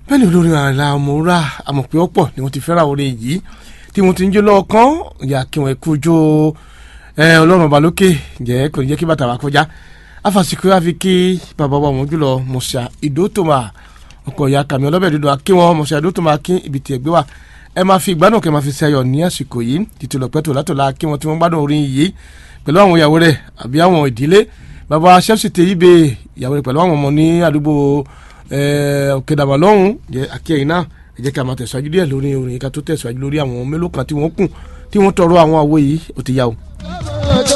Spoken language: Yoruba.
bẹ́ẹ̀ ni olórin àlà ọmọọ̀rá àmọ̀pẹ́ ọ̀pọ̀ ni wọ́n ti fẹ́ràn orin yìí tí wọ́n ti ń jó lọ́ọ̀kan ìyá kí wọ́n kú jó ọlọ́run ọba lókè jẹ́ kò ní jẹ́ kí bàtà wà kọjá afàsìkò àfi kí bàbá wa wọn jùlọ mọ̀ṣà ìdótòmà ọkọ̀ ìyá kàmí ọlọ́bẹ̀ dúdú akínwọ́n mọ̀ṣà ìdótòmà kí ibi tí ẹgbẹ́ wa ẹ máa fi ìgbádùn kẹ́ máa fi ṣe ayọ̀ ní àsìkò yìí títí lọ́pẹ́ tó látọ̀la kí wọ́n tí wọ́n gbádùn orin yìí pẹ̀lú àwọn ìyàwó rẹ̀ àbí àwọn ìdílé bàbá chelsea tẹ ibè ìyàwó rẹ̀ pẹ̀lú àwọn ọmọ ní àdúgbò òkèdàbà lọ́hùn jẹ́ akíyẹ̀yìn náà ẹ jẹ́ kí a máa tẹ̀síwájú díẹ̀ lórí orin yìí ká tó tẹ̀síwájú lórí àwọn mélòó kan tí wọ́n kùn tí wọ́n tọrọ àwọn àwo yìí ó ti yá o.